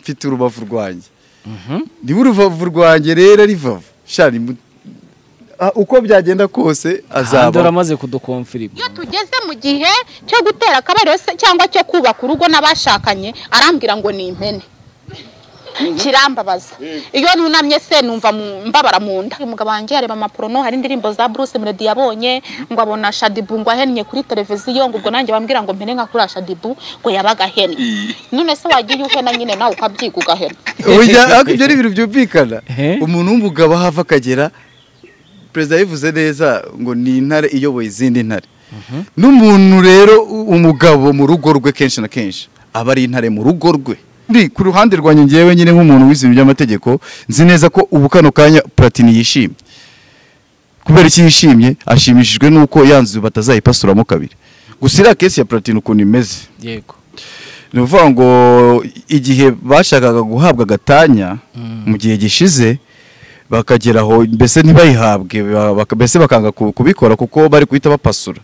mfite urubavu rwanjye niba urubavu rwanjye rero rivavu shani uko byagenda kose ahandi azaba uramaze kudukomfirima iyo tugeze mu gihe cyo gutera akabariro se cyangwa cyo kubaka urugo n'abashakanye arambwira ngo ni impene kirambabaza iyo nunamye se numva mu- mbabara mu nda umugabo wanjye yareba amaporono hari indirimbo za Bruce Melody yabonye ngo abona Shadibu ngo ahennye kuri televiziyo ngo ubwo nanjye bambwira ngo mpene nka kuri Shadibu ngo yabaga ahennye none se wagiye uhena nyine nawe ukabyiga ugahena Ujya- ariko ibyo ni ibintu byumvikana Ehe. umuntu w'umugabo aho ava akagera perezida yabivuze neza ngo ni intare iyoboye izindi ntare n'umuntu rero u- umugabo mu rugo rwe kenshi na kenshi aba ari intare mu rugo rwe Ndi ku ruhande rwanjye ngewe nyine nk'umuntu wize ibintu by'amategeko nzi neza ko ubu kano kanya platini yishimye kubera iki yishimye ashimishijwe n'uko yanzu batazayipasuramo kabiri gusa iriya kesi ya platini ukuntu imeze yego ni ukuvuga ngo igihe bashakaga guhabwa agatanya mu gihe gishize bakageraho mbese ntibayihabwe ba- baka- mbese bakanga ku- kubikora kuko bari guhita bapasura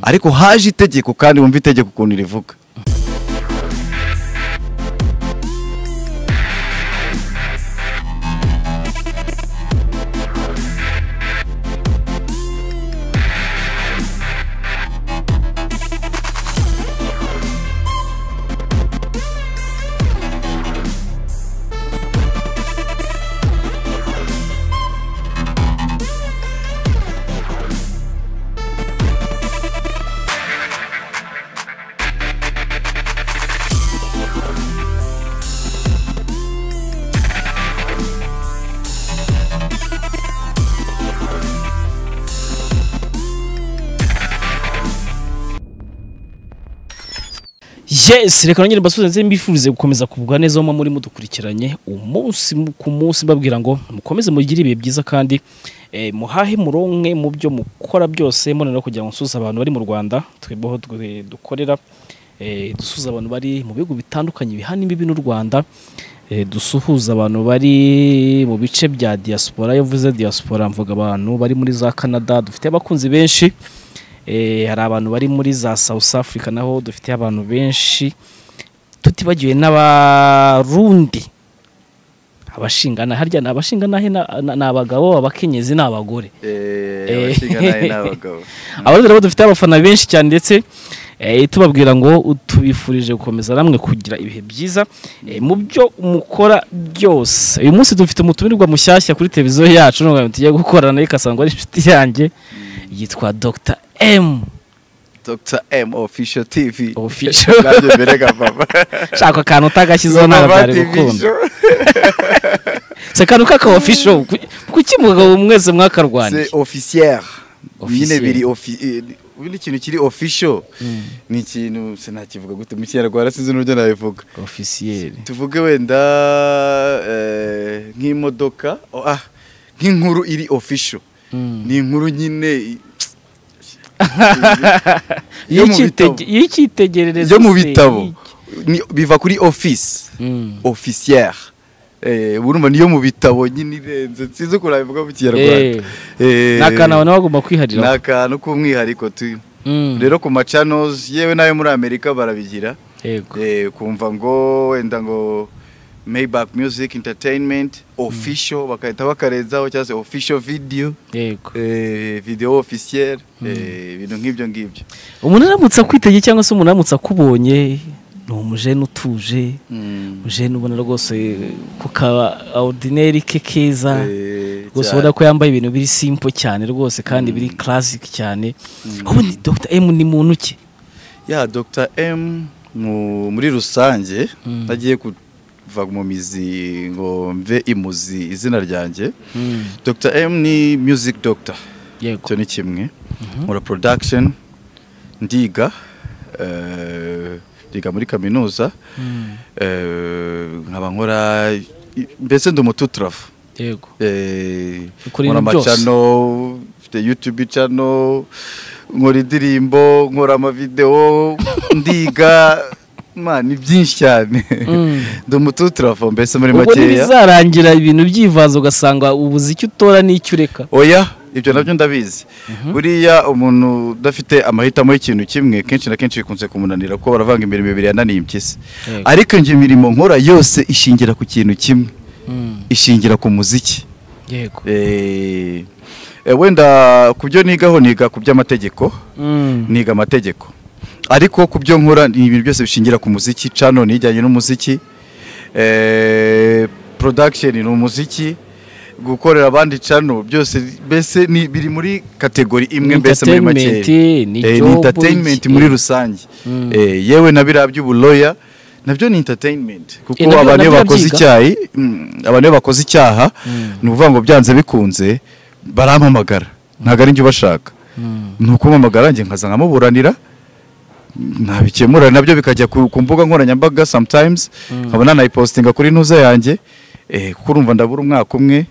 ariko haje itegeko kandi wumva itegeko ukuntu rivuga yes reka nongere mbasubize nzi mbifurize gukomeza kugubwa neza aho muba muri mudukurikiranye umunsi mu- ku munsi mbabwira ngo mukomeze mugire ibihe byiza kandi eh, muhahe muronke mu byo mukora byose mubona no kugira ngo nsuze abantu bari mu rwanda twebweho twe- dukorera eh, dusuhuza abantu bari mu bihugu bitandukanye bihana imbibi n'u rwanda eh, dusuhuza abantu bari mu bice bya diaspora iyo mvuze diaspora mvuga abantu bari muri za canada dufite abakunzi benshi Eh, hari abantu bari muri za South Africa naho dufite abantu benshi tutibagiwe n'abarundi abashingana harya ni abashingana he na- na- ni abagabo abakenyezi ni abagore abashinganahe ni abagabo. abarundi nabo dufite abafana benshi cyane ndetse eh, tubabwira ngo tubifurije gukomeza namwe kugira ibihe byiza eh, mu byo mukora byose uyu munsi dufite umutumirwa mushyashya kuri televiziyo yacu nubwo tugiye gukorana nayo ikasangwa ari inshuti yanjye yitwa Dr M dr m official tv Official. Nanjye mbereka papa shaka akantu utagashyizeho nawe Papa byari TV gukunda show. si akantu k'akawofisho kuki mugabo mwese mwakarwanya c'est officière nyine Officiel. biri ofi eh, ubundi ikintu kiri official ni ikintu sinakivuga gute mu kinyarwanda sinzi n'uburyo nabivuga ofisiyeri tuvuge wenda eh, nk'imodoka oh, ah, nk'inkuru iri official ni inkuru nyine i- yo mu bitabo. y'icyitegererezo yo mu se, bitabo y'iki- Ni- biva kuri office Mm. officière eh urumva niyo mu bitabo nyine irenze sinzi ukuntu nabivuga mu kinyarwanda Eh, ni akantu abantu bagomba ni kwiharira akantu k'umwihariko tu Mm. rero ku macanos yewe n'ayo muri amerika barabigira Yego. eh, kumva ngo wenda ngo mayback music entertainment official bagahita bakarenzaho cyangwa se official video yego eh, video officiel eh, ibintu nk'ibyo ngibyo umuntu aramutse akwitegeye cyangwa se umuntu aramutse akubonye ni umujene utuje umujene ubona rwose ku ka ordinaire ke keza Eh, rwose cyane. ubona ko yambaye ibintu biri simple cyane rwose kandi biri classic cyane ubundi Dr M ni muntu ki ya dr m mu- muri rusange ntagiye kuva mu mizi ngo mve imuzi izina ryanjye dr m ni music doctor yego icyo ni kimwe nkora production ndiga eh, ndiga muri kaminuza eh, nkaba nkora i- mbese ndi umututrafu yego Eh, Ukora nkora ibintu byose. amacano mfite youtube cano nkora indirimbo nkora amavidewo ndiga man ni byinshi cyane ndi umututrafu mbese muri ubwo makeya ntibizarangira ibintu byivanze ugasanga ubuziki utora n'icyo ureka oya ibyo nabyo ndabizi buriya umuntu udafite amahitamo y'ikintu kimwe kenshi na kenshi bikunze kumunanira kuko baravanga imirimo ibiri yananiye impyisi Yego. ariko njye imirimo nkora yose ishingira ku kintu kimwe Mm, ishingira ku muziki yego Eh, eh, wenda ku byo nigaho niga ku by'amategeko Mm, niga amategeko ariko ku byo nkora ni ibintu byose bishingira ku muziki cano nijyanye n'umuziki eh, production ni umuziki gukorera abandi cano byose mbese ni- biri muri kategori imwe mbese muri make Entertainment, ni Eh, job, ni entertainment iki- muri rusange Mm. Eh, yewe na biriya by'ubuloya nabyo ni entertainment kuko Eh, nabyo- abantu iyo nabyo bakoze urabyiga? icyayi mm, abantu iyo bakoze icyaha ni ukuvuga ngo byanze bikunze barampamagara ntabwo ari njye ubashaka mm, ni ukumamagara njye nkaza nkamuburanira nabikemura nabyo bikajya ku ku mbuga nkoranyambaga sometimes nkaba nanayipostinga kuri ntuza yanjye eh, kuko urumva ndabura umwaka umwe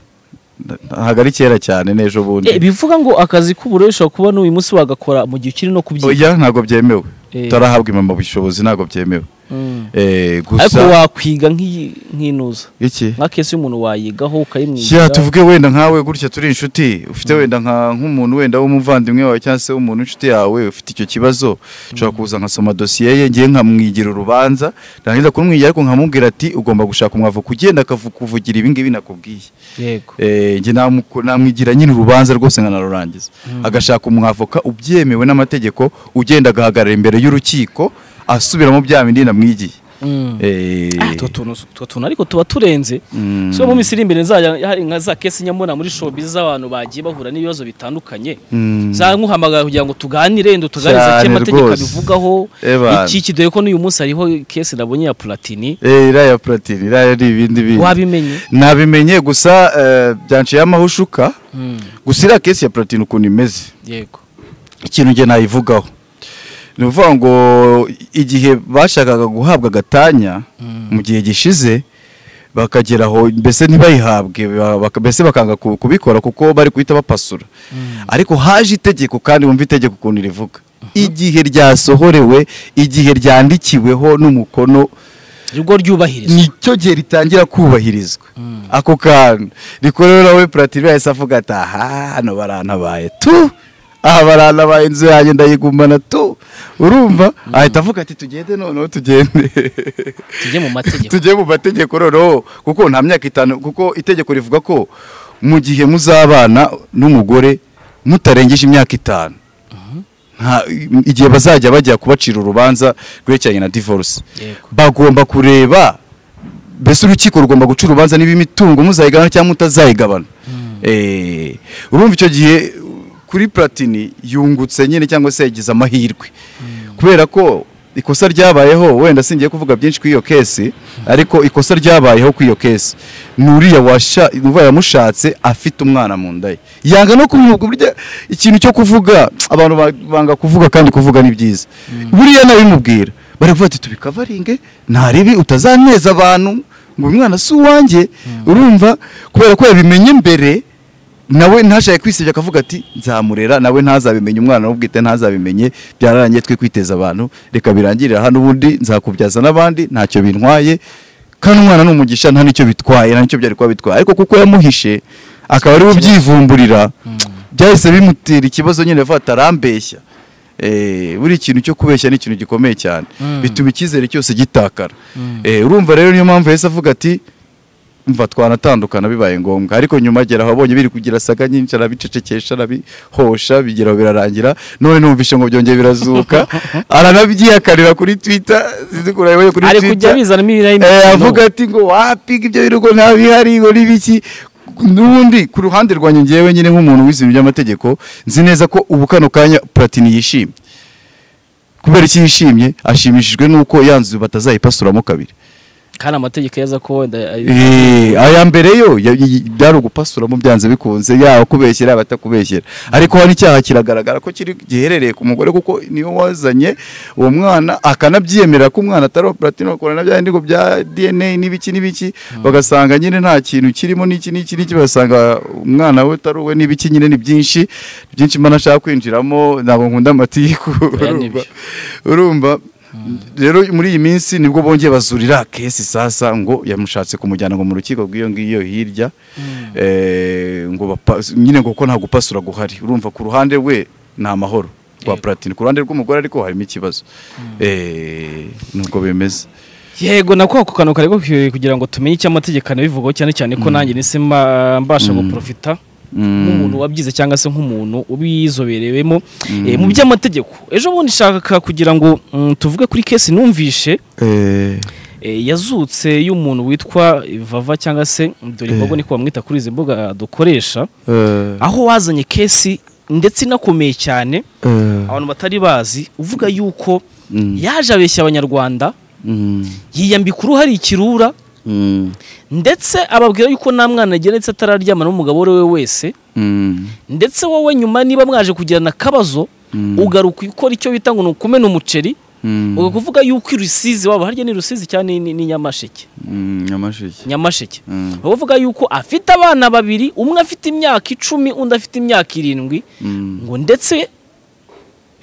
nda- ntabwo ari kera cyane n'ejo Eh, bundi bivuga ngo akazi k'uburere ushobora kuba n'uyu munsi wagakora mu gihe ukiri no kubyiga oya ntabwo byemewe Eh. utarahabwa impamyabushobozi ntabwo byemewe Mm. Eh, ariko gusa wakwiga nk'iyi- nk'inuza iki nka kesi y'umuntu wayigaho ukayimwigira Shyira tuvuge wenda nkawe gutya turi inshuti ufite wenda nka nk'umuntu wenda w'umuvandimwe wawe cyangwa se w'umuntu inshuti yawe ufite icyo kibazo ushobora kuza nkasoma dosiye ye ngiye nkamwigira urubanza narangiza kumwigira ariko nkamubwira ati ugomba gushaka umwavoka ugenda akakuvugira ibi ngibi nakubwiye yego Eh, njye namuko- namwigira nyine urubanza rwose nkanarurangiza agashaka umwavoka ubyemewe n'amategeko ugenda agahagarara imbere y'urukiko asubiramo bya bindi namwigiye Mm. Eh, Ah, utwo tuntu utwo tuntu ariko tuba turenze mm, so mu minsi iri imbere nzajya hari nka za kesi nyamubona muri showbiz z'abantu bagiye bahura n'ibibazo bitandukanye mm. zankuhamagara kugira ngo tuganire ndo tuganirize Cyane icyo amategeko rwose. abivugaho Eh, bana. iki iki dore ko n'uyu munsi hariho kesi nabonye ya Platini Eh, iriya ya platini iriya ni ibindi bindi wabimenye nabimenye gusa eh, byanciyeho amahushuka gusa iriya kesi ya platini ukuntu imeze yego ikintu njye nayivugaho ni ukuvuga ngo igihe bashakaga guhabwa agatanya mu gihe gishize bakageraho mbese ntibayihabwe ba- baka- mbese bakanga ku- kubikora kuko bari guhita bapasura ariko haje itegeko kandi wumva itegeko ukuntu rivuga igihe ryasohorewe igihe ryandikiweho n'umukono rwo ryubahirizwa nicyo gihe ritangira kubahirizwa ako kantu rikorewe nawe platini yahise avuga ati aha hano barantabaye tu aha barantabaye inzu yanjye ndayigumana tu urumva ahita avuga ati tugende noneho tugende tujye mu mategeko tujye mu mategeko noneho kuko nta myaka itanu kuko itegeko rivuga ko mu gihe muzabana n'umugore mutarengeje imyaka itanu nta- igihe bazajya bajya kubacira urubanza rwerekeranye na divorce yego bagomba kureba mbese urukiko rugomba guca urubanza niba imitungo muzayigabana cyangwa mutazayigabana Eh, urumva icyo gihe kuri platini yungutse nyine cyangwa se yagize amahirwe kubera ko ikosa ryabayeho wenda singiye kuvuga byinshi kuri iyo kesi ariko ikosa ryabayeho kuri iyo kesi ni uriya washa uva yamushatse afite umwana mu nda ye yanga no kumwuka burya ikintu cyo kuvuga abantu ba- banga kuvuga kandi kuvuga ni byiza buriya nabimubwira baravuga ati tubikavaringe nta ribi utazaneza abantu ngo uyu mwana si uwanjye urumva kubera ko yabimenye mbere nawe ntashake kwisebya akavuga ati nzamurera nawe ntazabimenye umwana n'ubwite ntazabimenye byararangiye twe kwiteza abantu reka birangirira hano ubundi nzakubyaza n'abandi ntacyo bintwaye kandi umwana ni umugisha nta n'icyo bitwaye nta n'icyo byari kuba bitwaye ariko kuko yamuhishe akaba ari we ubyivumburira byahise bimutera ikibazo nyine avuga ati arambeshya Eh, buri ikintu cyo kubeshya ni ikintu gikomeye cyane Mm. bituma icyizere cyose gitakara Eh, urumva rero niyo mpamvu yahise avuga ati mva twanatandukana bibaye ngombwa ariko nyuma agera aho abonye biri kugira saga nyinshi arabicecekesha arabihosha bigeraho birarangira none numvishe ngo byongeye birazuka aranabyihakarira kuri twitter zidukurayo kuri ari kujya twitter bizanamo ibirayi Eh, n'imikino. avuga ati ngo wapiga ibyo birugo nta bihari ngo n'ibiki n'ubundi ku ruhande rwanjye ngewe nyine nk'umuntu wize ibintu by'amategeko nzi neza ko ubu kano kanya platini yishimye kubera iki yishimye ashimishijwe n'uko yanzu batazayipasuramo kabiri kandi amategeko yaza ko wenda ari- Eh, aya mbere yo ya- y- byari ugupasuramo byanze bikunze yaba kubeshyera yaba atakubeshyera ariko hano icyaha kiragaragara ko kiri giherereye ku mugore kuko niwe wazanye uwo mwana akanabyiyemera ko umwana atari uwa platino bakora na bya ngo bya dna n'ibiki n'ibiki bagasanga nyine nta kintu kirimo n'iki n'iki n'iki bagasanga umwana we atari uwe n'ibiki nyine ni byinshi byinshi imana ashaka kwinjiramo ntabwo nkunda amatiku Oya, ni byo. urumva rero muri iyi minsi nibwo bongeye bazurira kesi sasa ngo yamushatse kumujyana ngo mu rukiko rw'iyo ngiyo hirya eh, ngo bapa- nyine ngo ko nta gupasura guhari urumva ku ruhande rwe ni amahoro rwa Yego. platini ku ruhande rw'umugore ariko harimo ikibazo Eh, nubwo bimeze yego nako ako kantu kari gakwiye kugira ngo tumenye icyo amategeko anabivugaho cyane cyane ko nanjye nise mba- mbasha guprofita Mm. nk'umuntu wabyize cyangwa se nk'umuntu ubizoberewemo eh, mu by'amategeko ejo bundi nshaka kugira ngo mm, tuvuge kuri kesi numvishe Eh, eh, yazutse y'umuntu witwa vava cyangwa se dore imbogo niko bamwita kuri izi mbuga dukoresha eh, aho wazanye kesi ndetse inakomeye cyane eh, abantu batari bazi uvuga yuko Mm. yaje abeshya abanyarwanda mm, yiyambika uruhare ikirura mm, ndetse ababwira yuko nta mwana agira ndetse atararyamana n'umugabo uwo ari we wese mm, ndetse wowe nyuma niba mwaje kugirana akabazo Mm. ugaruka ukora icyo bita ngo ni ukumena umuceri mm, ukavuga yuko i rusizi waba harya ni rusizi cyane ni- ni- ni nyamasheke mm, nyamasheke nyamasheke Mm. bavuga yuko afite abana babiri umwe afite imyaka icumi undi afite imyaka irindwi Mm. ngo ndetse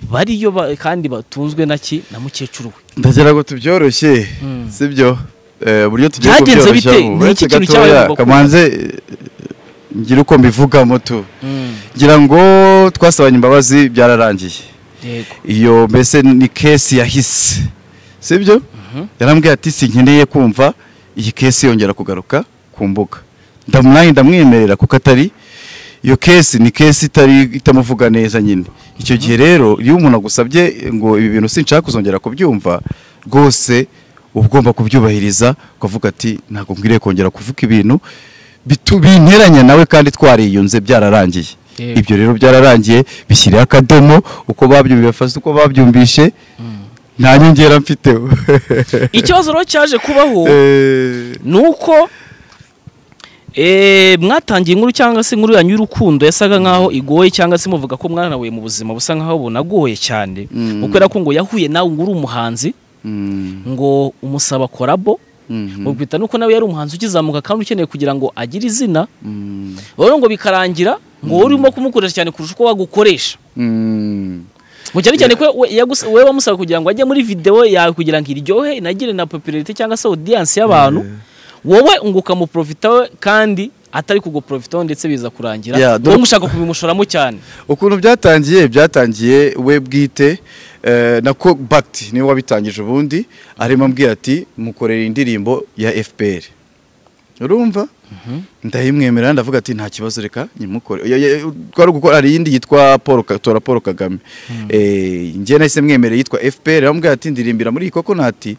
bariyo ba- kandi batunzwe na ki na mukecuru we ndagira ngo tubyoroshye Mm. sibyo Eh, uburyo tugiye Byagenze kubyoroshya bite? ubu Ni uretse iki kintu gatoya cyabaye kamanze ngira uko mbivugamo tu ngira ngo twasabanye imbabazi byararangiye yego iyo mbese ni kesi yahise sibyo yarambwiye ati sinkeneye kumva iyi kesi yongera kugaruka ku mbuga ndamwaye ndamwemerera kuko atari iyo kesi ni kesi itari itamuvuga neza nyine icyo gihe rero iyo umuntu agusabye ngo ibi bintu sinshaka kuzongera kubyumva rwose uba ugomba kubyubahiriza ukavuga ati ntabwo nkwiriye kongera kuvuga ibintu bitu- binteranya nawe kandi twariyunze byararangiye Yego. ibyo rero byararangiye bishyiriye akadomo uko babyumvise bafata uko babyumvishe nta nyongera mfite ikibazo rero cyaje kubaho Eh, ni uko eh, mwatangiye inkuru cyangwa se inkuru yanyu y'urukundo yasaga nkaho igoye cyangwa se muvuga ko mwanahuye mu buzima busa nkaho bunagoye cyane Mm. kubera ko ngo yahuye nawe ngo uri umuhanzi mm, ngo umusaba korabo mhm, mubwita nuko nawe yari umuhanzi ukizamuka kandi ukeneye kugira ngo agire izina mm, rero ngo bikarangira ngo wowe urimo kumukoresha cyane kurusha uko wagukoresha mm. ngo cyane cyane ko we- yagus- wowe wamusaba kugira ngo ajye muri videwo yawe kugira ngo iryohe inagire na popularite cyangwa se audience y'abantu wowe ngo ukamuprofita we kandi atari kuguprofitaho ndetse biza kurangira Yeah, wowe dore- mushaka kubimushoramo cyane ukuntu byatangiye byatangiye we bwite eh, na ko bagiti niwe wabitangije ubundi arimo ambwira ati mukorera indirimbo ya fpr urumva ndayimwemerera ndavuga ati nta kibazo reka nyimukore Yo- yo- twari gukora hari iyindi yitwa paul Ka- tora paul kagame Eh, njye nahise mwemerera yitwa fpr arambwira ati ndirimbira muri iyi koko nati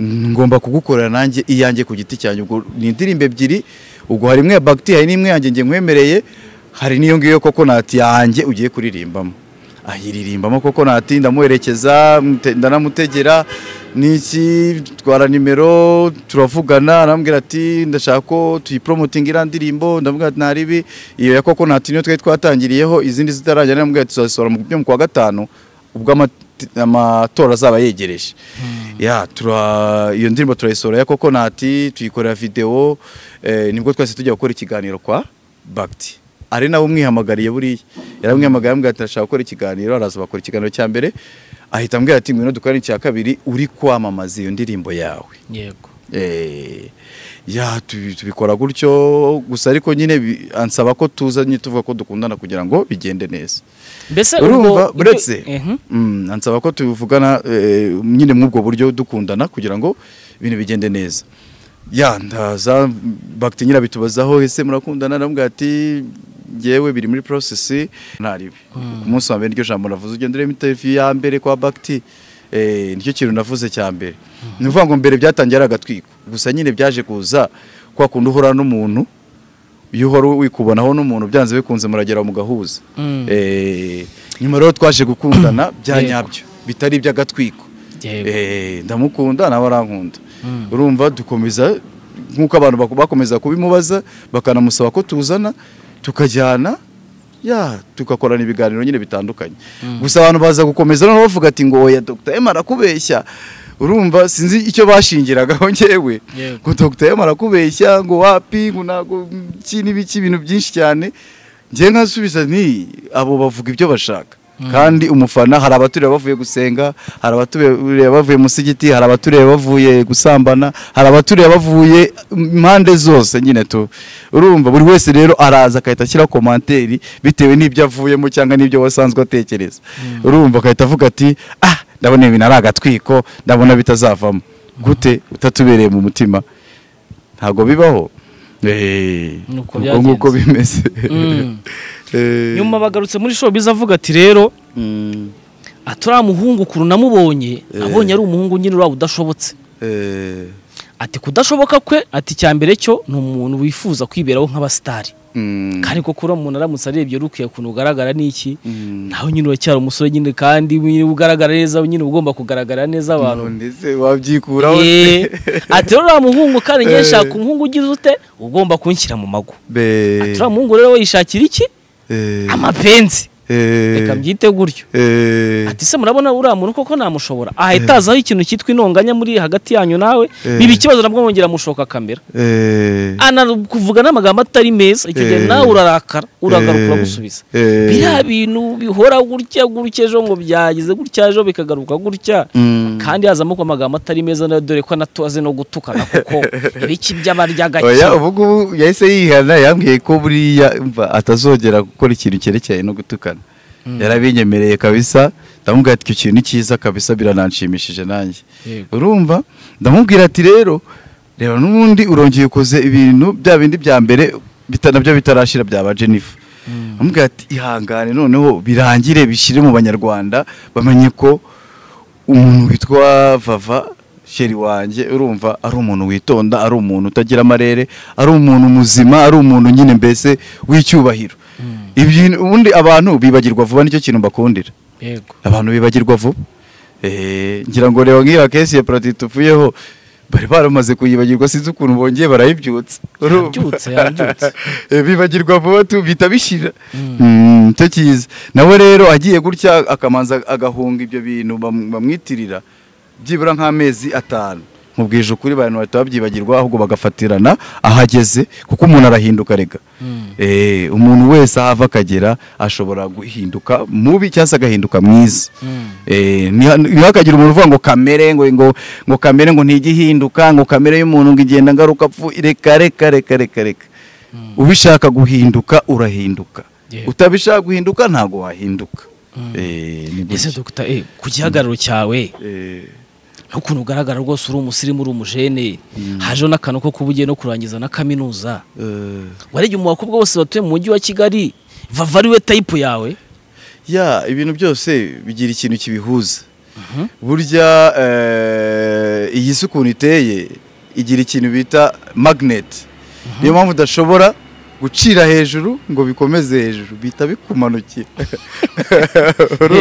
ngomba kugukorera nanjye iyanjye ku giti cyanjye ubwo ni indirimbo ebyiri ubwo hari imwe ya bagiti hari n'imwe yanjye njye nkwemereye hari n'iyo ngiyo kokonati yanjye ugiye kuririmbamo ayiririmbamo kokonati ndamuherekeza mute- ndanamutegera n'iki twara nimero turavugana arambwira ati ndashaka ko tuyiporomotinga iriya ndirimbo ndavuga ati ntaribi iyo ya kokonati niyo twari twatangiriyeho izindi zitarangira arambwira ati tuzazisohora mu byo mu kwa gatanu ubwo amati- amatora azaba yegereje ya tura iyo ndirimbo turayisohora ya kokonati tuyikorera videwo eh, nibwo twese tujya gukora ikiganiro kwa bagiti ari nawe umwihamagariye buriya yaramwihamagariye ambwira ati ndashaka gukora ikiganiro araza bakora ikiganiro cya mbere ahita ambwira ati ngwino dukora icya kabiri uri kwamamaza iyo ndirimbo yawe yego Eh, ya tubi- tubikora gutyo gusa ariko nyine bi- ansaba ko tuzanye tuvuga ko dukundana kugira ngo bigende neza mbese urumva ubwo- buretse ibyo- Mhm. Mm, ansaba ko tuvugana eh, nyine mw'ubwo buryo dukundana kugira ngo ibintu bigende neza ya ndaza bagiti nyirabitubazaho ese murakundana namubwira ati ngewe biri muri process ntaribi ku munsi wa mbere iryo jambo navuze ugenda ureba interview ya mbere kwa bagiti eh, nicyo kintu navuze cya mbere ni ukuvuga ngo mbere byatangiye ari agatwiko gusa nyine byaje kuza kwa kundi uhora n'umuntu iyo uhora wikubonaho n'umuntu byanze bikunze muragera mu gahuza Mm. Eh, nyuma rero twaje gukundana bya Yego. nyabyo bitari iby'agatwiko Yego. Eh, ndamukunda nawe arankunda Mm. urumva dukomeza nk'uko abantu baku- bakomeza kubimubaza bakanamusaba ko tuzana tukajyana ya tugakorana ibiganiro nyine bitandukanye gusa abantu baza gukomeza noneho bavuga ati ngo oya Dr M arakubeshya urumva sinzi icyo bashingiragaho ngewe Yego. ngo Dr M arakubeshya ngo wapi ngo ntabwo iki n'ibiki ibintu byinshi cyane ngewe nkasubiza nti abo bavuga ibyo bashaka kandi umufana hari abatureba bavuye gusenga hari abatureba bavuye musigiti hari abatureba bavuye gusambana hari abatureba bavuye impande zose nyine tu urumva buri wese rero araza agahita ashyira komanteri bitewe n'ibyo avuyemo cyangwa n'ibyo wasanzwe atekereza urumva agahita avuga ati ah ndabona ibintu ari agatwiko ndabona bitazavamo gute utatubereye mu mutima ntabwo bibaho Eh, Ni uko uko nguko bimeze Mm. Eh, nyuma bagarutse muri showbiz avuga ati rero mm, atari muhungu ukuntu namubonye abonye ari umuhungu nyine uraba udashobotse eh, ati kudashoboka kwe ati icya mbere cyo ni umuntu wifuza kwiberaho nk'abasitari mm, kandi koko uriya muntu aramutse arebye rukwiye ukuntu ugaragara ni iki mm. nawe nyine uracyari umusore nyine kandi nyine ugaragara neza nyine uba ugomba kugaragara neza abantu None se wabyikuraho Yee. ati rero uriya muhungu kandi njye Eh. nshaka umuhungu ugize ute ugomba kunshyira mu mago Be- ati uriya muhungu rero we yishakira iki eh, amapenzi eh, reka mbyite gutyo eh, ati se murabona uriya muntu koko namushobora ahita azaho ikintu cyitwa intonganya muri hagati yanyu nawe Eh. biba ikibazo nabwo mwongera mushoka kamera eh, anakuvuga n'amagambo atari meza icyo gihe Eh. nawe urarakara uragaruka eh, uramusubiza eh, biriya bintu bihora gutya gutya ejo ngo byagize gutya ejo bikagaruka gutya mm. kandi hazamo ko amagambo atari meza nayo dore ko anatoze no gutukana kuko ibiki by'abarya gake oya ubu ngubu yahise yihana yambwiye ko buriya mva atazongera gukora ikintu cyerekeye no gutukana yarabinyemereye kabisa ndamubwira ati icyo kintu ni cyiza kabisa birananshimishije nanjye Yego. urumva ndamubwira ati rero reba n'ubundi urongeye ukoze ibintu bya bindi bya mbere bita- nabyo bitarashira byaba jenifa ndamubwira ati ihangane noneho birangire bishyire mu banyarwanda bamenye ko umuntu witwa vava sheri wanjye urumva ari umuntu witonda ari umuntu utagira amarere ari umuntu muzima ari umuntu nyine mbese w'icyubahiro Ibyo- ubundi abantu bibagirwa vuba nicyo kintu mbakundira yego abantu bibagirwa vuba Eh, ngira ngo reba nk'iyo kesi ya parati tuvuyeho bari baramaze kuyibagirwa sinzi ukuntu bongeye barayibyutsa Urumva? Yabyutse, yabyutse. Eh, bibagirwa vuba tu bihita bishira Mm, cyo cyiza nawe rero agiye gutya akamanza agahunga ibyo bintu bam- bamwitirira byibura nk'amezi atanu mubwije ukuri abantu bahita babyibagirwa ahubwo bagafatirana ahageze kuko umuntu arahinduka rega Eh, umuntu wese ahava akagera ashobora guhinduka mubi cyangwa se agahinduka mwiza Eh, ntiha- ntihakagira umuntu uvuga ngo kamere ngo ngo ngo kamere ngo ntigihinduka ngo kamere y'umuntu ngo igenda ngaruka pfu reka reka reka reka reka ubishaka guhinduka urahinduka Yego. utabishaka guhinduka ntabwo wahinduka Eh, ni ese gutya. dogita eh, ku gihagararo cyawe Eh, n'ukuntu ugaragara rwose uri umusirimu uri umujene hajeho n'akantu ko kuba ugiye no kurangiza na kaminuza eh, warebye mu bakobwa bose batuye mu mujyi wa kigali vava ari we tayipu yawe ya ibintu byose bigira ikintu kibihuza burya eh, iyi si ukuntu iteye igira ikintu bita magneti niyo mpamvu udashobora gucira hejuru ngo bikomeze hejuru bihita bikumanukira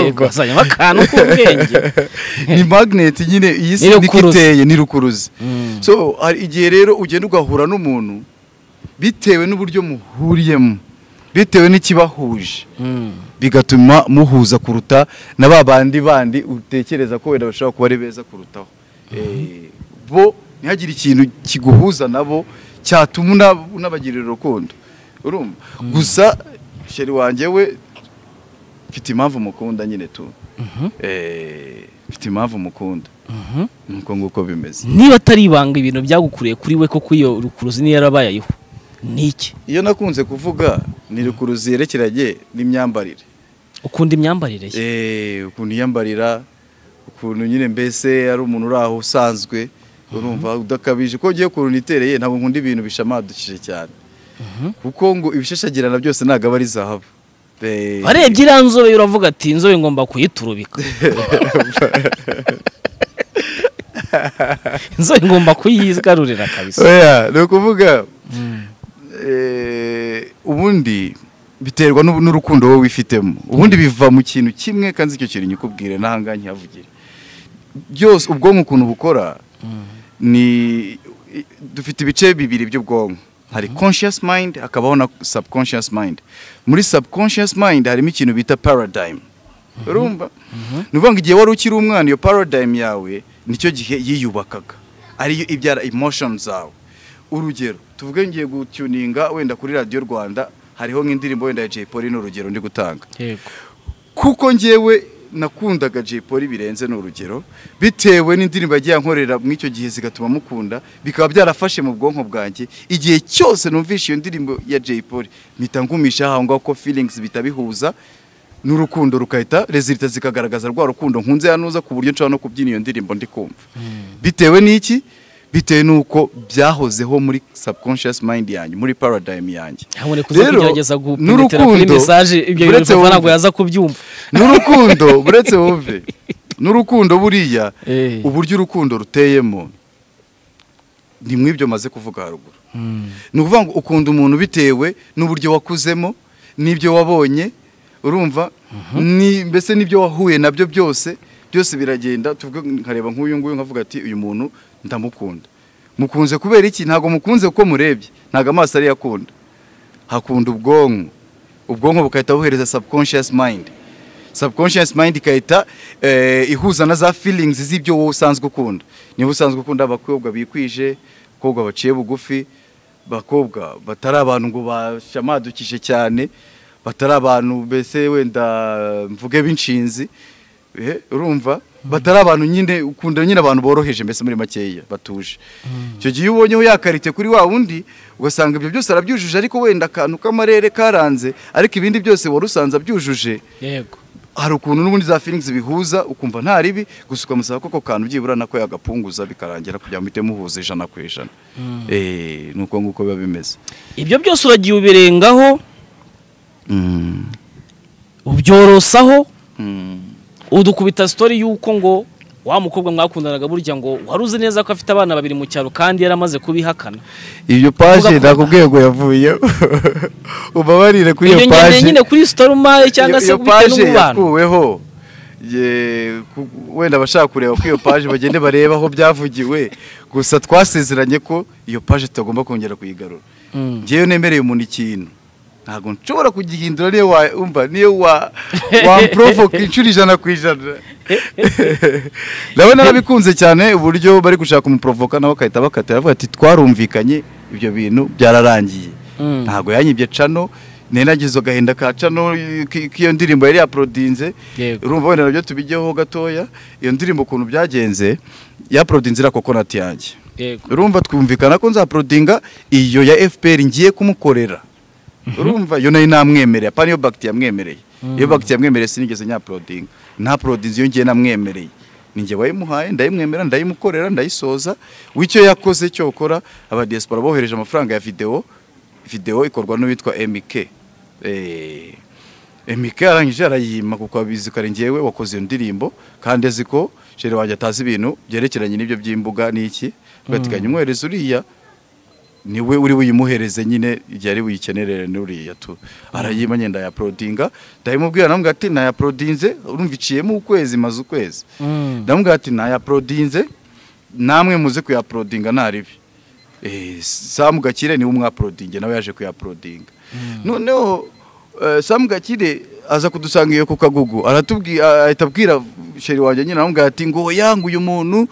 yego hazanyemo akantu k'ubwenge ni magneti nyine iyi si Ni niko rukuruzi. iteye ni rukuruzi Mm. so hari igihe rero ugenda ugahura n'umuntu bitewe n'uburyo muhuriyemo bitewe n'ikibahuje Mm. bigatuma muhuza kuruta na ba bandi bandi utekereza ko wenda bashobora kuba ari beza kurutaho Eh, bo ntihagire ikintu kiguhuza nabo cyatuma una- unabagirira urukundo urumva gusa sheri wanjye we mfite impamvu mukunda nyine tu Mhm. Eh, mfite impamvu mukunda Mhm. nuko nguko bimeze niba atari ibanga ibintu byagukuriye kuri we koko iyo rukuruzi niyo yarabaye ayiho ni iki iyo nakunze kuvuga ni rukuruzi yerekeranye n'imyambarire ukunda imyambarire ye Eh, ukuntu yiyambarira ukuntu nyine mbese ari umuntu uri aho usanzwe urumva udakabije ko ugiye ukuntu nitereye ntabwo nkunda ibintu bishamadukije cyane kuko ngo ibishashagirana byose ntabwo aba ari zahabu Eh, warebye iriya nzobe uravuga ati inzobe ngomba kuyiturubika inzobe ngomba kuyigarurira kabisa oya ni ukuvuga eh, ubundi biterwa n'u- n'urukundo wowe wifitemo ubundi biva mu kintu kimwe kandi icyo kintu nyikubwire n'ahangaha ntihavugire byose ubwonko ukuntu bukora ni i- dufite ibice bibiri by'ubwonko hari conscious mind hakabaho na subconscious mind muri subconscious mind harimo ikintu bita paradigm urumva ni ukuvuga ngo igihe wari ukiri umwana iyo paradigm yawe nicyo gihe yiyubakaga ariyo ibyara emotion zawe urugero tuvuge ngiye gutuninga wenda kuri radiyo rwanda hariho nk'indirimbo wenda ya jay polly ni urugero ndi gutanga yego kuko ngewe nakundaga Jay Polly birenze ni urugero bitewe n'indirimbo yagiye ankorera mu icyo gihe zigatuma mukunda bikaba byarafashe mu bwonko bwanjye igihe cyose numvishe iyo ndirimbo ya Jay Polly mpita ngumisha aho ngaho ko feelings bitabihuza n'urukundo rukahita rezilita zikagaragaza rwa rukundo nkunze yanuza ku buryo nshobora no kubyina iyo ndirimbo ndi kumva bitewe n'iki bitewe n'uko byahozeho muri subconscious mind yanjye muri paradigm yange ntabwo kuza kugerageza gupenetra kuri mesaje ibyo bintu uretse bivana wumve- ntabwo yaza kubyumva n'urukundo uretse wumve n'urukundo buriya Eh. uburyo urukundo ruteyemo ni mw'ibyo maze kuvuga haruguru ni ukuvuga ngo ukunda umuntu bitewe n'uburyo wakuzemo n'ibyo wabonye urumva ni mbese n'ibyo wahuye nabyo byose byose biragenda tuvuge nkareba nk'uyu nguyu nkavuga ati uyu muntu ndamukunda mukunze kubera iki ntabwo mukunze kuko murebye ntabwo amaso ariyo akunda hakunda ubwonko ubwonko bugahita buhereza subconscious mind subconscious mind ikahita eh, ihuza na za feelings z'ibyo wowe usanzwe ukunda niba usanzwe ukunda abakobwa bikwije abakobwa baciye bugufi abakobwa batari abantu ngo bashamadukije cyane batari abantu mbese wenda mvuge b'inshinzi eh, urumva batari abantu nyine ukunda nyine abantu boroheje mbese muri makeya batuje icyo gihe iyo ubonyeho yakarite kuri wa wundi ugasanga ibyo byose arabyujuje ariko wenda akantu k'amarere karanze ariko ibindi byose wari usanze abyujuje yego hari ukuntu n'ubundi za feelings bihuza ukumva nta ribi gusa ukamusaba ko ako kantu byibura nako yagapunguza bikarangira kugira ngo muhite muhuza ijana ku ijana Eh, ni uko nguko biba bimeze ibyo byose uragiye ubirengaho ubyorosaho udukubita sitori y'uko ngo wa mukobwa mwakundanaga burya ngo wari uzi neza ko afite abana babiri mu cyaro kandi yari amaze kubihakana iyo Uvuga paje ko- nakubwiye ngo yavuye ubabarire kuri iyo iyo ngendeye paje nyine kuri sitori umaye cyangwa se Iyo- iyo bitewe paje n'umubano yakuweho ye- ku- wenda abashaka kureba ko iyo paje bagende bareba aho byavugiwe gusa twasezeranye ko iyo paje tutagomba kongera kuyigarura Mm. ngewe nemereye umuntu ikintu ntabwo nshobora kugihindura niyo wa- umva niyo wa wamprovoka inshuro ijana ku ijana nawe narabikunze cyane uburyo bari gushaka kumuprovoka nawe akahita bakatira bavuga ati twarumvikanye ibyo bintu byararangiye Mm. ntabwo yanyibye cano ninagize agahinda ka cano eh, ki- k'iyo ndirimbo yari yaporodinze Yego. urumva wenda nabyo tubigeho gatoya iyo ndirimbo ukuntu byagenze yaporodinze iriya kokonati yanjye yego urumva twumvikana ko nzaporodinga iyo ya fpr ngiye kumukorera urumva iyo nayo namwemereye apana iyo bagiti yamwemereye iyo bagiti yamwemereye sinigeze nyaporodinga nta porodinzi iyo ngiye namwemereye ninjye wayimuhaye ndayimwemera ndayimukorera ndayisoza w'icyo yakoze cyokora abadiyasipora bohereje amafaranga ya videwo videwo ikorwa n'uwitwa mk Eh, mk arangije arayima kuko abizi kare ngewe wakoze iyo ndirimbo kandi azi ko shere wanjye atazi ibintu byerekeranye n'ibyo by'imbuga n'iki ugateganya umwohereza uriya niwe uri buyimuhereze nyine igihe ari buyikenerere n'uriya tu arayima nyenda ya porodinga ndabimubwira namubwira ati naya porodinze urumva iciyemo ukwezi maze ukwezi Mm. ndamubwira ati naya porodinze namwe muze kuyaporodinga nta ribi Eh, samu gakire niwe umwaporodinge nawe yaje kuyaporodinga noneho eh, samu gakire aza kudusanga iyo ku kagugu aratubwira ahita abwira sheri wanjye nyine aramubwira ati ngo yangu uyu muntu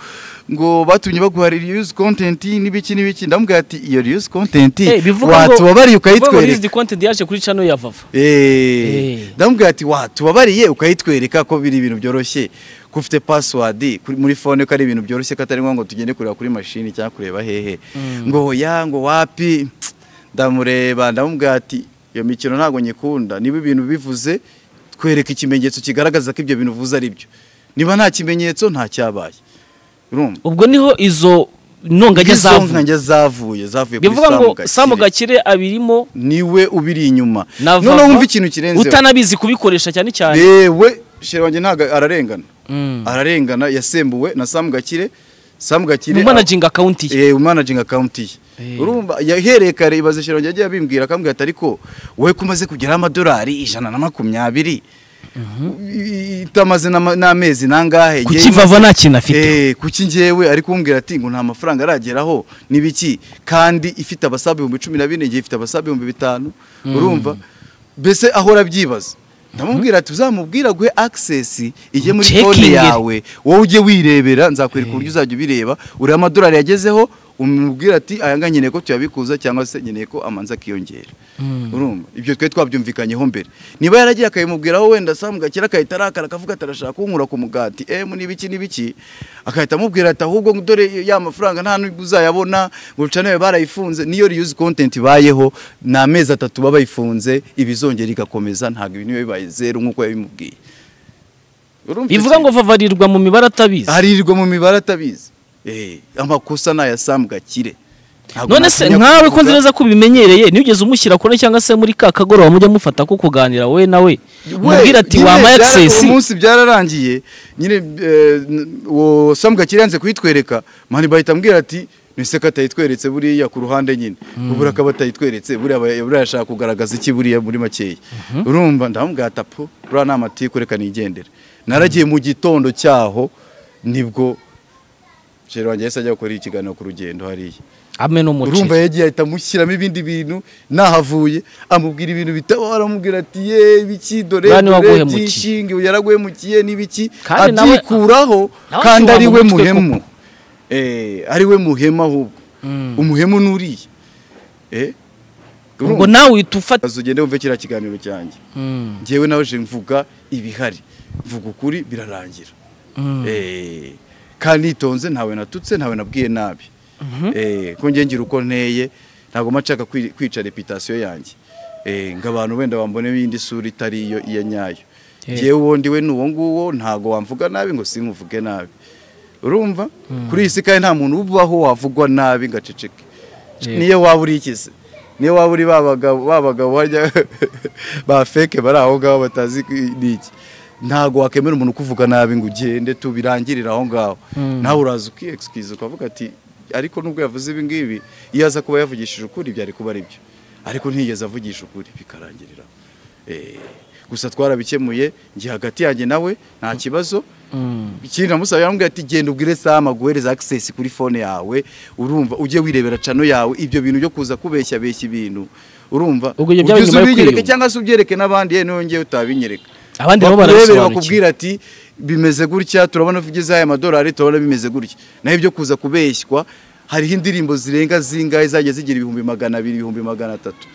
ngo batumye baguha reuse content n'ibiki n'ibiki ndamubwira ati iyo reuse content Eh, bivuga ngo- watubabariye bivuga ngo ukayitwereka Rizdi Content yaje kuri channel ya Vava Eh, Eh. ndamubwira ati wa tubabariye ukayitwereka ko biri ibintu byoroshye ko ufite password kuri- muri fone ko ari ibintu byoroshye ko atari ngombwa ngo tugende kureba kuri mashini cyangwa kureba hehe ngo ya ngo wapi ndamureba ndamubwira ati iyo mikino ntabwo nyikunda niba ibintu bivuze twereka ikimenyetso kigaragaza ko ibyo bintu uvuze ari byo niba nta kimenyetso nta cyabaye urumva ubwo niho izo ntongajya Izo zavuye nkajya zavuye zavuye kuri bivuga ngo Gakire. Samu Gakire abirimo niwe ubiri inyuma na Vava noneho wumva ikintu kirenzeho utanabizi kubikoresha cyane cyane yewe shere wanjye ntabwo ararengana Mm. ararengana yasembuwe na samu gakire samu gakire mu managing account ye ye umanaginga account ye Eh. urumva yahereye kare ibaze shere wanjye yagiye abimbwira akambwira ati ariko wowe ko umaze kugeraho amadolari ijana na makumyabiri itamaze n'ama- n'amezi nangahe kuki Vava nta kintu afite Eh, kuki ngewe ari kumbwira ati ngo nta mafaranga arageraho n'ibiki kandi ifite abasabe ibihumbi cumi na bine ngiye ifite abasabe ibihumbi bitanu urumva mbese ahora abyibaza ndamubwira ati uzamubwira aguhe access ijye muri Ucekinge. konti yawe wowe ujye wirebera nzakwereka uburyo uzajya ubireba urebe amadolari yagezeho umubwira ati aya ngaya nkeneye ko tuyabikuza cyangwa se nkeneye ko amanza akiyongera urumva ibyo twe twabyumvikanyeho mbere niba yaragiye akabimubwiraho wenda samu gakira akahita arakara akavuga ati arashaka kunkura ku mugati emu n'ibiki n'ibiki agahita amubwira ati ahubwo ngo dore ya mafaranga nta n'ubwo uzayabona ngo nawe barayifunze niyo riyuzi kontenti ibayeho ni amezi atatu baba bayifunze ibizongera igakomeza ntabwo ibi niyo bibaye zeru nk'uko yabimubwiye Urumva bivuga iki? ngo vavarirwa mu mibare atabizi arirwa mu mibare atabizi Eh, amakosa ni aya samu gakire Ntabwo none se natinya nkawe ko kubivuga. nzi neza ko ubimenyereye nigeze umushyira kure cyangwa se muri ka kagoroba mujya mufata ko kuganira wowe nawe umubwira nyine ati wamaye byara- agisesi uwo munsi byararangiye nyine eh, n- uwo samu gakire yanze kuhitwereka mani bahita ambwira ati nise ko atayitweretse buriya ku ruhande nyine ubura akaba atayitweretse buriya aba- buriya ashaka kugaragaza iki buriya muri makeya urumva ndamubwira ati apo buriya ni amatiku reka nigendere naragiye mu gitondo cyaho nibwo sheri wanjye yahise ajya gukora ikiganiro ku rugendo hariya ame n'umuceri urumva yagiye ahita amushyiramo ibindi bintu nahavuye amubwira ibintu bitabora amubwira ati ye ibiki dore Bwana dore waguhemukiye." byishinge yaraguhemukiye n'ibiki Kandi nawe- abyikuraho nawe kandi akibana ari we mu mutwe muhemu Eh, ari we muhemu ahubwo Mm. umuhemu n'uriya Eh, ubwo nawe uhita ufata Kazi ugende wumve kiriya kiganiro cyanjye Mm, njyewe nawe je mvuga ibihari mvuga ukuri birarangira mm. Eh, kandi nitonze ntawe natutse ntawe nabwiye nabi Eh, ko ngira uko nteye ntabwo mba nshaka kwi- kwica reputasiyo yanjye Eh, ngo abantu wenda bambone iyindi sura itari iyo iya nyayo Eh. yewe uwo ndiwe ni uwo nguwo ntabwo wamvuga nabi ngo sinkuvuge nabi urumva kuri iyi si kandi nta muntu ubaho wavugwa nabi ngo aceceke Eh. niyo waba uri ikize niyo waba uri ba bagabo ba bagabo barya ba feke bari aho ngaho batazi n'iki ntabwo wakemera umuntu ukuvuga nabi ngo ugende tubirangirire aho ngaho Mm. nawe uraza ukiyegisikiza ukavuga ati ariko nubwo yavuze ibi ngibi iyo aza kuba yavugishije ukuri byari kuba ari byo ariko ntiyigeze avugisha ukuri bikarangirira Eh, gusa twarabikemuye njye hagati yanjye nawe nta kibazo Mm. ikindi namusaba yaramubwira ati genda ubwire sama guhereza access kuri phone yawe urumva ujye wirebera cano yawe ibyo bintu byo kuza kubeshya beshya ibintu urumva Ubwo ibyo byabaye ujye nyuma yo ubinyereke kwiyunga. cyangwa se ubyereke n'abandi yewe nongeye utabinyereka Abandi nabo Bakurebere, barabisobanukiwe. bakubwira ati bimeze gutya turabona ko ugeze aya madolari turabona bimeze gutya naho ibyo kuza kubeshywa hariho indirimbo zirenga zingahe zagiye zigira ibihumbi magana abiri ibihumbi magana atatu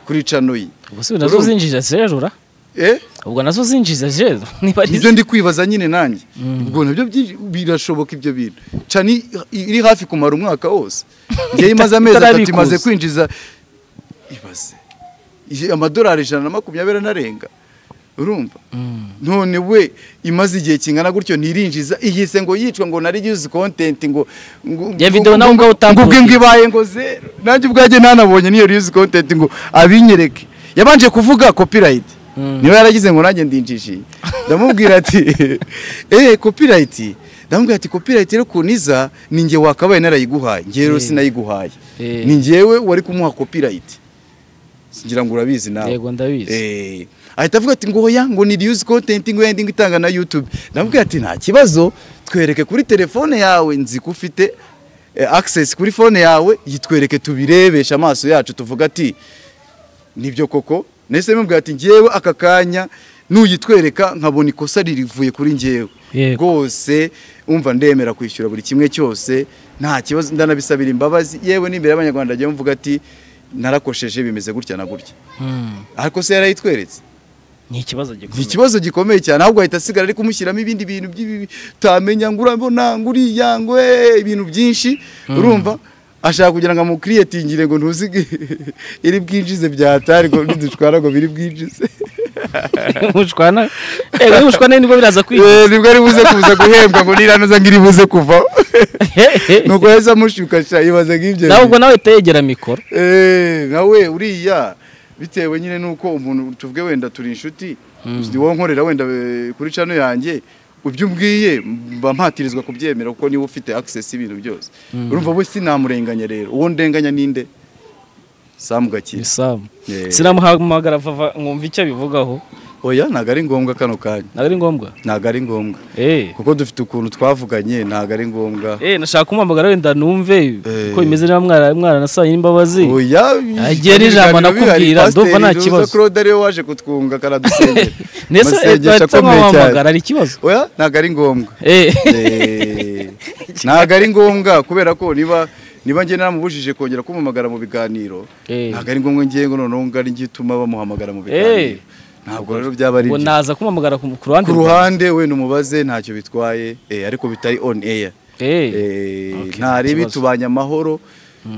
kuri cano ye ubwo si nazo Urumva? zinjiza zero ra Eh? ubwo nazo zinjiza zero niba ari nibyo ndi kwibaza nyine nanjye ubwo nabyo byinshi- birashoboka ibyo bintu cani iri hafi kumara umwaka wose njyewe imaze amezi atatu Itarabikuza. imaze kwinjiza ibaze Ije- amadolari ijana na makumyabiri anarenga urumva none we imaze igihe kingana gutyo ntirinjiza ihise ngo yicwa ngo nari yuzi kontenti ngo ngo- Ya ngo- video nawe ubwawe ngo ubwe ngo utampodiye. ibaye ngo zero nanjye ubwajye ntanabonye niyo yuzi kontenti ngo abinyereke yabanje kuvuga copyright Mm. niba yaragize ngo nanjye ndinjije ndamubwira ati eh copyright ndamubwira ati copyright rero ukuntu iza ni njye wakabaye narayiguhaye njye rero Eh. sinayiguhaye Eh. ni njyewe wari kumuha copyright ngira ngo urabizi nawe yego ndabizi Eh, ahita avuga ati ngo oya ngo ni reuse content ngo yenda itanga na YouTube ndamubwira ati nta kibazo twereke kuri telefone yawe nzi ko ufite eh, access kuri phone yawe yitwereke tubirebesha amaso yacu tuvuga ati nibyo koko nese mubwira ati ngewe aka kanya nuyitwereka nkabona ikosa ririvuye kuri ngewe Yego. rwose umva ndemera kwishyura buri kimwe cyose nta kibazo ndanabisabira imbabazi yewe n'imbere y'abanyarwanda ajya mvuga ati narakosheje bimeze gutya na gutya Mm. ariko se yarayitweretse ni ikibazo ni gikomeye ikibazo gikomeye cyane ahubwo ahita asigara ari kumushyiramo ibindi bintu by'ibi utamenya ngo urabona ngo uriya ngo eh, ibintu byinshi urumva ashaka kugira ngo amukiriyetingire ngo ntuzige iri bwinjize byatari ngo nidushwara ngo biri bwinjize mushwana yego iyo mushwana nibwo biraza kwiga Eh, nibwo ari buze kuza guhembwa ngo niranuza ngo iri buze kuvaho nuko yahise amushyuka sha ibaze nk'ibyo nawe ubwo bintu. nawe utayegera mikoro Eh, nawe uriya bitewe nyine nuko umuntu tuvuge wenda turi inshuti ni wowe nkorera wenda eh, kuri cano yanjye ibyo umbwiye mba mpatirizwa kubyemera kuko niba ufite access y'ibintu byose urumva we sinamurenganya rero uwo ndenganya ninde Sam Gakire isamu Eh. sinamuhamagara vava nkumva icyo abivugaho oya ntabwo ari ngombwa kano kanya ntabwo ari ngombwa ntabwo ari ngombwa eh kuko dufite ukuntu twavuganye ntabwo ari ngombwa eh nashaka kumuhamagara wenda numve Eh. ko bimeze niba mwara mwaranasanye n'imbabazi oya Agiye ari ijambo nakubwira, ndumva nta kibazo. Claude ariwe waje kutwunga karadusengera ndetse Amasengesho bahita akomeye cyane. bamuhamagara ari ikibazo oya ntabwo ari ngombwa eh Eh, ntabwo ari ngombwa kubera ko niba niba njye namubujije kongera kumuhamagara mu biganiro Eh. ntabwo ari ngombwa ngiye ngo noneho ngari njye ituma bamuhamagara mu Eh. biganiro ntabwo rero byaba ari ngo ibyo naza kumuhamagara ku ku ruhande ku ruhande we numubaze ntacyo bitwaye eh, ariko bitari on air Eh. Eh, Okay, nta ntaribi kibazo. tubanye amahoro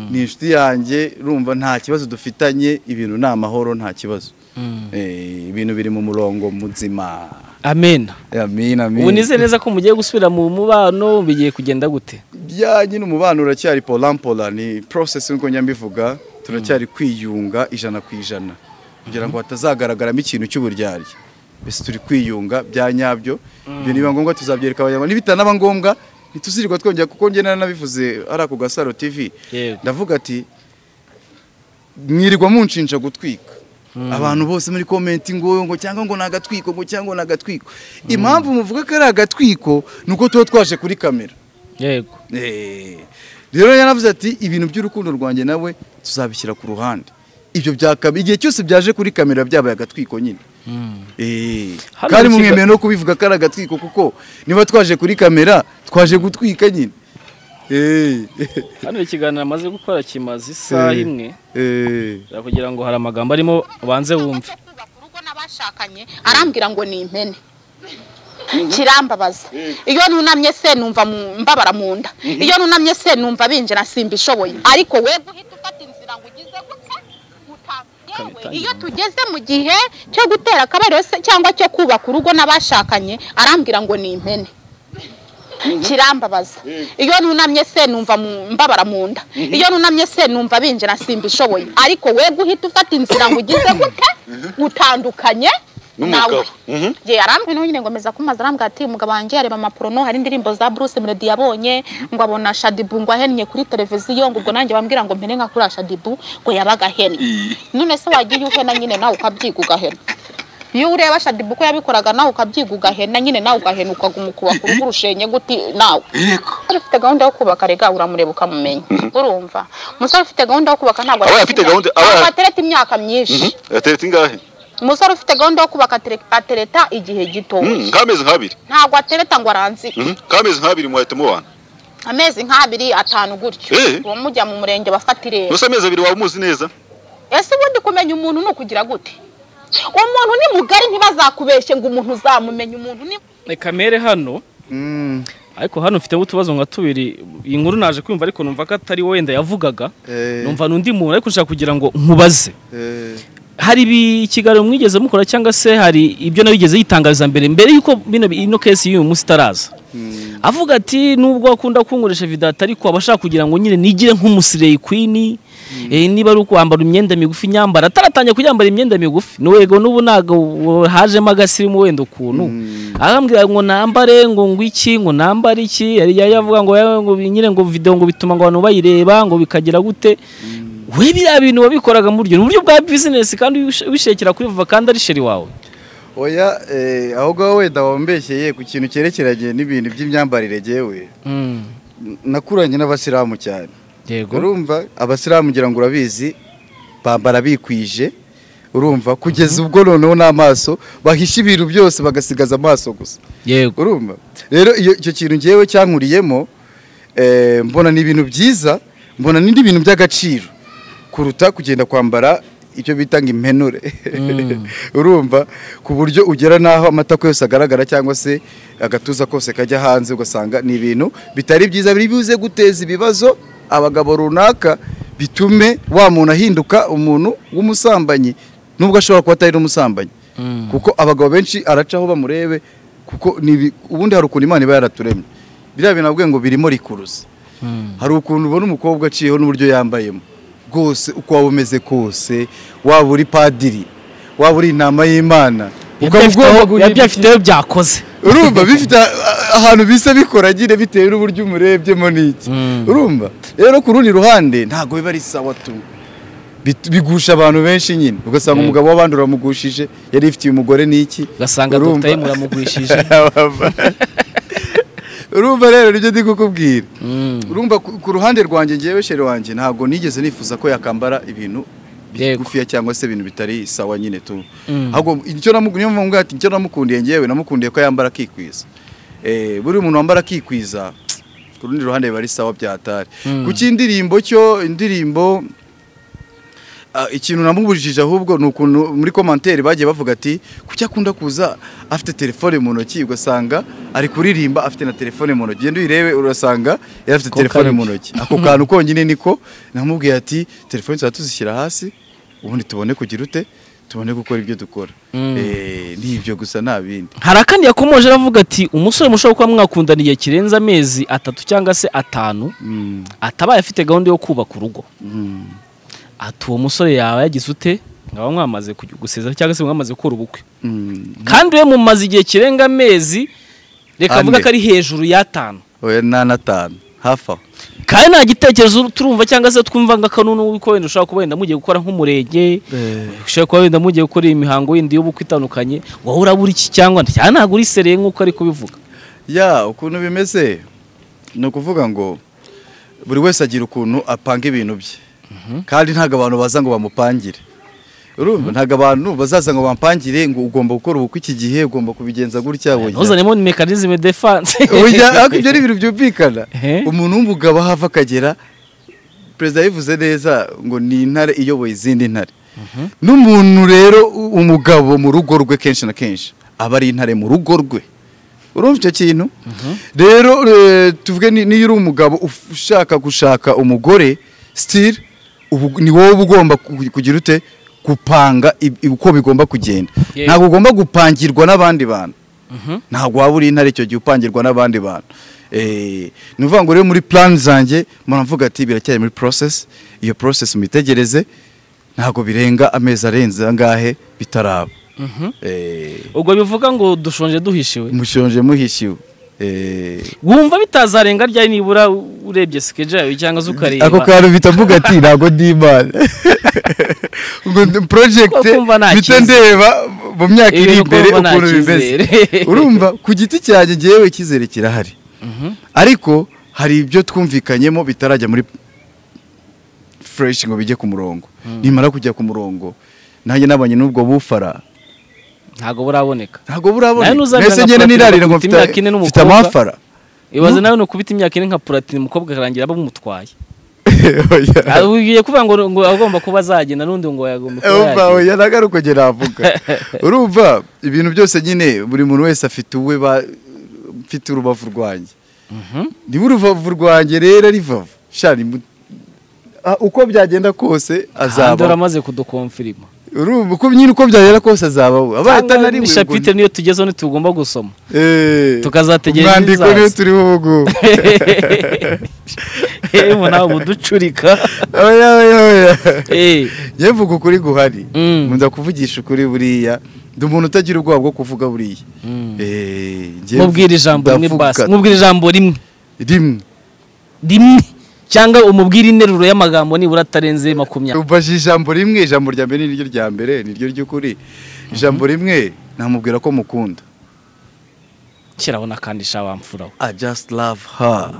ni inshuti yanjye urumva nta kibazo dufitanye ibintu ni amahoro nta kibazo Mm. Eh, ibintu biri mu murongo muzima amen amin ubu amin nizeye neza ko mugiye gusubira mu mubano bigiye kugenda gute bya nyine umubano uracyari polampola ni process nkuko njya mbivuga turacyari kwiyunga ijana ku ijana kugira ngo hatazagaragaramo ikintu cy'uburyarya mbese turi kwiyunga bya nyabyo ibyo niba ngombwa tuzabyereka abanyarwanda nibitanaba ngombwa ntituzirwa twongera kuko njye nari nabivuze ari ako gasaro tv Yego. ndavuga ati mwirirwa munshinja gutwika abantu bose muri komenti ngo ngo cyangwa ngo ni agatwiko ngo cyangwa ni agatwiko impamvu muvuga ko ari agatwiko ni uko tuba twaje kuri kamera yego Eh, rero yaravuze ati ibintu by'urukundo rwanjye nawe tuzabishyira ku ruhande ibyo byakaba igihe cyose byaje kuri kamera byabaye agatwiko nyine Eh, Hano kandi mu kiga- mumwemewe no kubivuga ko ari agatwiko kuko niba twaje kuri kamera twaje gutwika nyine Eh, hano ikiganiro amaze gukora kimaze isaha Eh. imwe eh, kugira ngo hari amagambo arimo ubanze wumve kubaka urugo n'abashakanye arambwira ngo ni impene kirambabaza iyo nunamye se numva mu- mbabara mu nda iyo nunamye se numva binjira simba ishoboye ariko we guhita ufata inzira ngo ugize gute uta- yewe, itangira iyo tugeze mu gihe cyo gutera akabariro se cyangwa cyo kubaka urugo n'abashakanye arambwira ngo ni impene kirambabaza iyo nunamye se numva mu- mbabara mu nda iyo nunamye se numva binjira simba ishoboye ariko we guhita ufata inzira ngo ugize gute utandukanye N'umugabo. nawe ye arambwe nawe nyine ngomeza kumaza arambwira ati umugabo wanjye areba amaporono hari indirimbo za Bruce Melody yabonye ngo abona Shadibu ngo ahennye kuri televiziyo ngo ubwo nanjye bambwira ngo mpere nka kuri Shadibu ngo yabaga ahennye none se wagiye uhena nyine nawe ukabyiga ugahena iyo ureba Shadibu ko yabikoraga nawe ukabyiga ugahena nyine nawe ugahena ukaguma ukubaka urugo urushenye guti nawe yego Umusore ufite gahunda yo kubaka rega uramureba ukamumenya urumva umusore ufite gahunda yo kubaka ntabwo Aba afite gahunda- aba- ntabwo atereta imyaka myinshi yateretse ingahe umusore ufite gahunda yo kubaka atere- atereta igihe gitoya Mm, nk'amezi nk'abiri ntabwo atereta ngo aranzike Mhm, nk'amezi nk'abiri muhahita mubana amezi nk'abiri atanu gutyo Eh. uwo mujya mu murenge bafata irembo gusa amezi abiri waba umuzi neza ese ubundi kumenya umuntu ni ukugira gute umuntu ni mugari ntibazakubeshye ngo umuntu uzamumenya umuntu ni reka mere hano mm, ariko hano mfiteho utubazo nka tubiri iyi nkuru naje kumva ariko numva ko atari wowe wenda yavugaga eh, numva n'undi muntu ariko nshaka kugira ngo nkubaze eh, hari ibi- ikiganiro mwigeze mukora cyangwa se hari ibyo nawe yigeze yitangariza mbere mbere y'uko bino ino kesi y'uyu munsi itaraza mm, avuga ati nubwo akunda kunkoresha vidata ariko aba ashaka kugira ngo nyine nigire nk'umusireyi kwini eh, niba ari ukwambara imyenda migufi nyambara ataratangiye kuyambara imyenda migufi nuwego n'ubu ntabwo hajemo agasirimu wenda ukuntu arambwira ngo nambare ngo ngo iki ngo nambare iki yari yari yavuga ngo yewe ngo bi- nyine ngo video ngo bituma ngo abantu bayireba ngo bikagira gute we biriya bintu wabikoraga mu buryo ni uburyo bwa bizinesi kandi wish- wishekera kuri vuba kandi ari sheri wawe oya eh, aho ngaho wenda wambeshyeye ku kintu cyerekeranye n'ibintu by'imyambarire jyewe Mm, nakuranye n'abasilamu cyane yego urumva abasilamu ngira ngo urabizi bambara bikwije urumva kugeza ubwo noneho n'amaso bahisha ibintu byose bagasigaza amaso gusa yego urumva rero iyo icyo kintu ngewe cyankuriyemo eh, mbona ni ibintu byiza mbona n'indi bintu by'agaciro kuruta kugenda kwambara icyo bita ngo impenure urumva ku buryo ugera n'aho amatako yose agaragara cyangwa se agatuza kose kajya hanze ugasanga ni ibintu bitari byiza biri buze guteza ibibazo abagabo runaka bitume wa muntu ahinduka umuntu w'umusambanyi nubwo ashobora kuba atari n'umusambanyi Mm. kuko abagabo benshi araca aho bamurebe kuko ni ibi- ubundi hari ukuntu imana iba yaraturemye biriya bintu navuga ngo birimo rikuruzi Mm. hari ukuntu ubona umukobwa aciyeho n'uburyo yambayemo rwose uko waba umeze kose waba uri padiri waba uri intama y'imana ukaba ugomba guhindura- yabyo afiteho byakoze urumva bifite a- ahantu bisa bikora nyine bitewe n'uburyo umurebyemo n'iki Mm. urumva rero ku rundi ruhande ntabwo biba ari sawa tu Bit- bigusha abantu benshi nyine ugasanga Yego. umugabo w'abandi uramugushije yari ifitiye umugore n'iki ugasanga Urumva? dogiteri muramugurishije urumva rero nibyo ndi kukubwira Mm. urumva ku ku ruhande rwanjye ngewe shere wanjye ntabwo nigeze nifuza ko yakambara ibintu Yego. bigufiya cyangwa se ibintu bitari sawa nyine tu Mm. ahubwo icyo namu- niyo mpamvu ati icyo namukundiye ngewe namukundiye ko yambara akikwiza Eh, buri muntu wambara akikwiza ku rundi ruhande biba ari sawa byatari kuki indirimbo cyo indirimbo ah, ikintu namubujije ahubwo ni ukuntu muri komanteri bagiye bavuga ati kuki akunda kuza afite telefone mu ntoki ugasanga ari kuririmba afite na telefone mu ntoki genda uyirebe urasanga yari afite Ako telefone kanya. mu ntoki ako kantu konyine niko namubwiye ati telefone tuba tuzishyira hasi ubundi tubone kugira ute tubone gukora ibyo dukora Mm. Eh, ni ibyo gusa nta bindi hari akandi yakomoje aravuga ati umusore mushobora kuba mwakundana igihe kirenze amezi atatu cyangwa se atanu Mm, atabaye afite gahunda yo kubaka urugo mm. ati uwo musore yawe yagize ute mwaba mwamaze kujya guseza cyangwa se mwamaze gukora ubukwe Mm. kandi we mumaze igihe kirenga amezi reka Ane. avuga ko ari hejuru y'atanu oya nta n'atanu hafi aho kandi nta gitekerezo turumva cyangwa se twumva ngo akanunu wiko wenda ushobora kuba wenda mugiye gukora nk'umurenge ushobora kuba wenda mugiye gukora imihango yindi y'ubukwe itandukanye wowe urabura iki cyangwa cyane ntabwo uri sereye nk'uko ari kubivuga ya ukuntu bimeze ni ukuvuga ngo buri wese agira ukuntu apanga ibintu bye kandi ntabwo abantu baza ngo bamupangire urumva ntabwo abantu bazaza ngo bampangire ngo ugomba gukora ubukwe iki gihe ugomba kubigenza gutya burya ntuzanemo mekanizme defanse burya ariko ibyo ni ibintu byumvikana Ehe. umuntu w'umugabo aho ava akagera perezida yabivuze neza ngo ni intare iyoboye izindi ntare n'umuntu rero u- umugabo mu rugo rwe kenshi na kenshi aba ari intare mu rugo rwe urumva icyo kintu rero eh, tuvuge ni- niyo uri umugabo uf- ushaka gushaka umugore sitiri ni wowe uba ugomba ku- kugira ute gupanga ib- uko bigomba kugenda Yewe. ntabwo ugomba gupangirwa n'abandi bantu Mhm. ntabwo waba uri intare icyo gihe upangirwa n'abandi bantu Eh, ni ukuvuga ngo rero muri plan zanjye muravuga ati biracyari muri process iyo process muyitegereze ntabwo birenga amezi arenze angahe bitaraba Mhm. ubwo bivuga ngo dushonje duhishiwe mushonje muhishiwe Eh, wumva bitazarenga ryari nibura urebye sikeje yawe cyangwa se ukareba ako kantu bita mvuga ati ntabwo ndi imana ngo ndi- project Ko kumva nta mpita cyizere. ndeba mu myaka Ibintu iri imbere kumva nta ukuntu bimeze cyizere. urumva ku giti cyanjye ngewe icyizere kirahari Mhm. ariko hari ibyo twumvikanyemo bitarajya muri fureshi ngo bijye ku murongo nimara kujya ku murongo nanjye nabonye n'ubwo bufara ntabwo buraboneka ntabwo Nawe burabona ntuzabwira mbese nka ngene Platini nirarira ngo ngo mfite imyaka mfite ine mfite n'umukobwa. amafara ibaze nawe ni ukubita imyaka ine nka puratini umukobwa akarangira bamumutwaye Oya. ugiye kuvuga ngo ngo agomba kuba azagenda n'undi ngo yagomba kuba umva yagenda oya nagaruka njye navuga urumva ibintu byose nyine buri muntu wese afite uwe ba- mfite urubavu rwanjye Mhm. niba urubavu rwanjye rero rivava shani mu- Ah, uko byagenda kose kandi azaba waramaze kudukomfirima urumva uko nyine uko byagera kose azabaho abaye atanari we shapite niyo tugezeho ntitugomba gusoma Eh, tukazategereza umwandiko ibizaza. niyo turiho ubu ngubu yewe nawe buducurika oya oya oya Eh, njye mvuga ukuri guhari Mm. nkunda kuvugisha ukuri buriya ndi umuntu utagira ubwoba bwo kuvuga buriya Mm. Eh, njye mubwira ijambo rimwe ndavuga basi mubwira ijambo rimwe rimwe rimwe cyangwa umubwira interuro y'amagambo nibura atarenze makumyabiri ubajije ijambo rimwe ijambo rya mbere niryo rya mbere niryo ry'ukuri ijambo rimwe namubwira ko mukunda shyiraho n'akandi shawamfura we I just love her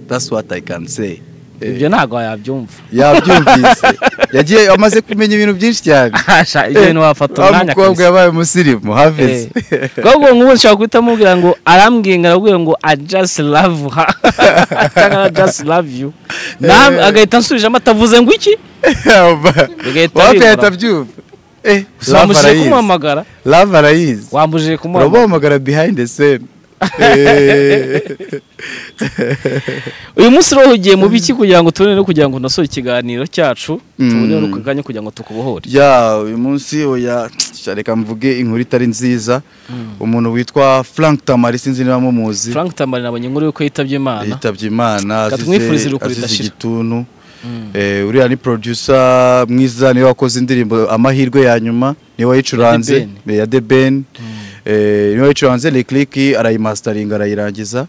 that's what I can say Eh, ibyo ntabwo yabyumva yabyumvise yagiye amaze kumenya ibintu byinshi cyane Hasha, ibyo bintu wafata Wa umwanya mukobwa kabisa. yabaye umusirimu hafize ahubwo nk'ubu nshobora guhita mubwira ngo arambwiye ngo arabwira ngo i just love her cyangwa i just love you Nam- Eh. agahita ansubijemo atavuze ngo iki Bigahita bibura. wapiyahita abyumva Eh, love wamushyire arayizi. kumuhamagara love arayizi wambujije kumuhamagara uramuhamagara behind the scene uyu munsi rero ugiye mu biki kugira ngo tubone no kugira ngo tunasore ikiganiro cyacu tubone no kanya kugira ngo tukubohore ya uyu munsi oya reka mvuge inkuru itari nziza umuntu witwa frank tamari sinzi niba mumuzi frank tamari nabonye inkuru yuko yitabye imana yitabye imana Reka azize tumwifurize iruhuko azize ridashira. igituntu Eh, uriya ni producer mwiza niwe wakoze indirimbo amahirwe ya nyuma niwe wayicuranze Ya The ya the ben Eh, niwe wayicuranze lekliki arayimastaringa arayirangiza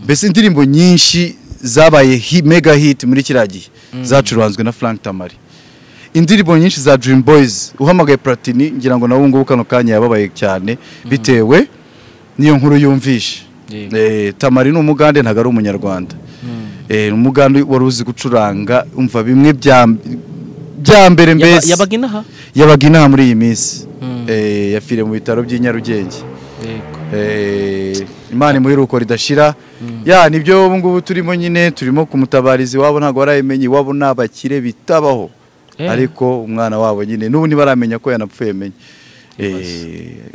mbese indirimbo nyinshi zabaye hi- mega hit muri kiriya gihe zacuranzwe na frank tamari indirimbo nyinshi za dream boys uhamagaye platini ngira ngo nawe ngubu kano kanya yababaye cyane bitewe n'iyo nkuru yumvishe Yego. Eh, tamari ni umugande ntabwo ari umunyarwanda Eh, ni umugande wari uzi gucuranga umva bimwe bya bya mbere Yaba- mbese yabaga inaha yabaga inaha muri iyi minsi Mm. Eh, yapfiriye mu bitaro by'i nyarugenge yego Eh, imana imuheruko ridashira ya nibyo ubu ngubu turimo nyine turimo kumutabariza iwabo ntabwo barabimenya iwabo ni abakire bitabaho Eh. ariko umwana wabo nyine n'ubu ntibaramenya ko yanapfuye menye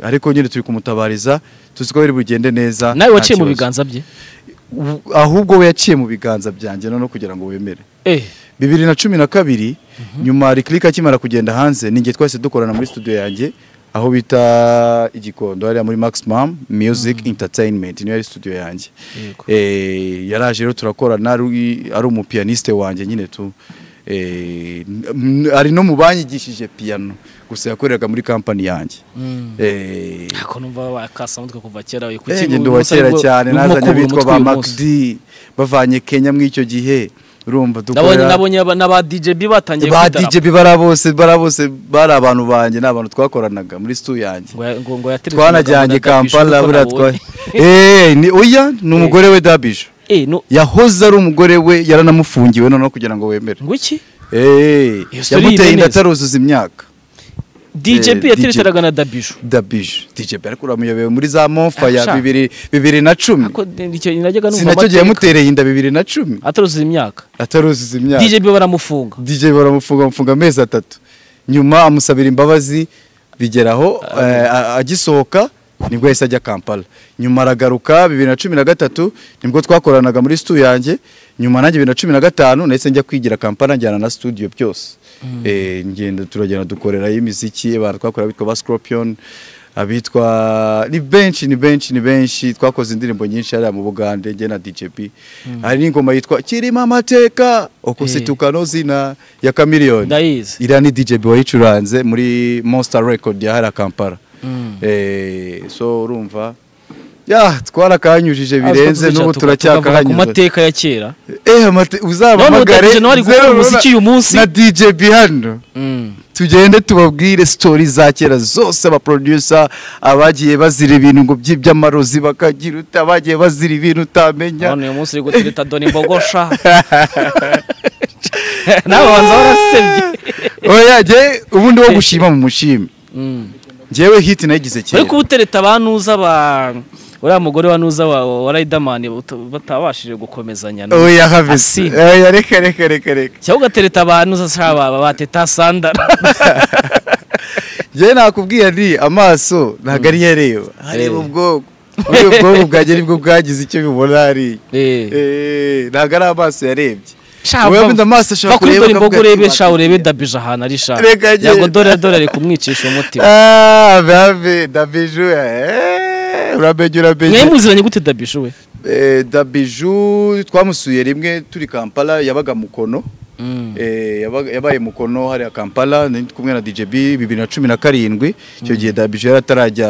ariko nyine turi kumutabariza tuzi ko biri bugende neza nawe nta waciye mu kibazo. biganza bye U- ahubwo we yaciye mu biganza byanjye noneho kugira ngo wemere eh bibiri na cumi na kabiri nyuma rikirika akimara kugenda hanze ninjye twese dukorana muri studio yanjye aho bita igikondo hariya muri maximum music entertainment niyo yari studio yanjye Yego. Eh, yaraje rero turakorana ari ari umupiyaniste wanjye nyine tu Eh, n- ari no mu banyigishije piano gusa yakoreraga muri kampani yanjye Eh, ako numva wakasa mutwe kuva kera uyu kuki Ege wa kera cyane nazanye bitwa ba Macdi bavanye Kenya muri icyo gihe urumva nabonye dukorera nabonye aba- n'aba DJB batangiye ba kwitara- DJ bara bose bara bose bari abantu banjye ni abantu twakoranaga muri stu yanjye ngo ya- ngo ngo yaterefone twanajyanye muganga ati, "Bishoboka Kampala ko buriya twa nabonye." eh ni oya ni umugore we Dabisho eh no yahoze ari umugore we yaranamufungiwe noneho kugira ngo wemere ngo iki eh Iyo story yamuteye yine inda neza. ataruzuza imyaka DJB DJ. yatereteraga na Dabisho Dabisho DJ bara kuramuyobewe muri za Monfa ya Ah, sha. bibiri bibiri na cumi ako icyo najyaga numva sinacyo gihe amateka. yamutereye inda bibiri na cumi ataruzuza imyaka ataruzuza imyaka DJB baramufunga DJ baramufunga bamufunga amezi atatu nyuma amusabira imbabazi bigeraho eh, a- agisohoka nibwo yahise ajya Kampala nyuma aragaruka bibiri na cumi na gatatu nibwo twakoranaga muri studio yanjye nyuma nanjye bibiri na cumi na gatanu nahise njya kwigira Kampala njyana na studio byose Eh, ngenda turagenda dukorerayo imiziki abantu twakorera bitwa ba Scorpion abitwa ni benshi ni benshi ni benshi twakoze indirimbo nyinshi hariya mu Bugande njye na DJP hari n'ingoma yitwa kirimo amateka Eh. okusituka Tukano zina ya Chameleone. Ndayizi. Iriya ni DJ B wayicuranze muri Monster Record ya hariya Kampala. Eh, so urumva ya twarakanyujije birenze n'ubu Tukavuga ku turacyakahanyuze. mateka ya kera Eh amate uzabahamagare. None ubu Daddy Jean ari gukora zero- umuziki uyu munsi. Na DJ B hano. Tugende tubabwire story za kera zose aba producer abagiye bazira ibintu ngo by'iby'amarozi bakagira utabagiye bazira ibintu utamenya. none uyu munsi uri gutereta doni mbogosha nawe wanza warasebye Oya je ubundi wo gushima mu mushime. Njyewe hit nayigize kera. ariko ubutereta abanuza ba uriya mugore wa nuza wa wa Riderman buta- batabashije gukomezanya no. Oya Asi. habisi. Oya reka reka reka reka. cyangwa ugatereta abanuza shaba ba teta sandara Njyewe nakubwiye ni amaso ntabwo ari yareba. Areba ubwoko. Ubu ubwoko bwanjye nibwo bwagize icyo bibona hari. Eh, ntabwo ari amaso yarebye. Shaka Wowe va- wenda amaso ashobora va kuri kureba dore mbogo ukavuga ati, urebe sha "Wapi urebe njye?" dabije ahantu ari sha Reka njye. yego dore dore ari kumwicisha umutima Ah, babe, dabiju. eh, Urabeje urabeje. mwe muziranye gute dabije we Eh, Dabiju twamusuye rimwe turi Kampala yabaga Mukono. Eh, yabaga- yabaye Mukono hariya Kampala ni kumwe na DJB bibiri na cumi na karindwi icyo gihe Dabiju yari atarajya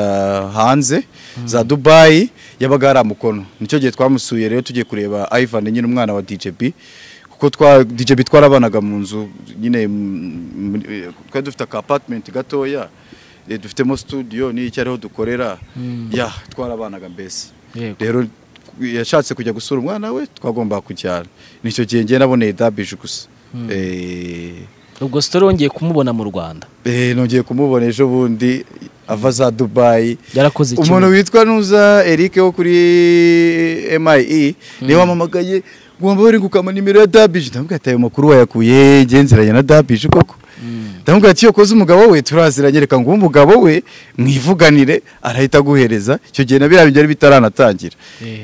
hanze za Dubai yabaga hariya Mukono nicyo gihe twamusuye rero tugiye kureba Ivan nyine umwana wa DJB kuko twa DJB twarabanaga mu nzu nyine mm, muri- eh, twari dufite aka apartment gatoya eh, dufitemo studio n'icyo ariho dukorera ya twarabanaga mbese Yego. rero yashatse kujya gusura umwana we twagombaga kujyana nicyo gihe njye naboneye dabije gusa Eh, ubwo sitori wongeye kumubona mu rwanda eh, nongeye kumubona ejo bundi ava za dubayi yarakoze iki umuntu witwa nuza eric wo kuri mie niwe wamamagaye ngomba bari gukama nimero ya dabije ndamubwira ati ayo makuru wayakuye ngenzeranye na dabije koko ndamubwira ati iyo koze umugabo we turaziranye reka ngo umugabo we mwivuganire arahita aguhereza icyo gihe na biriya byari bitaranatangira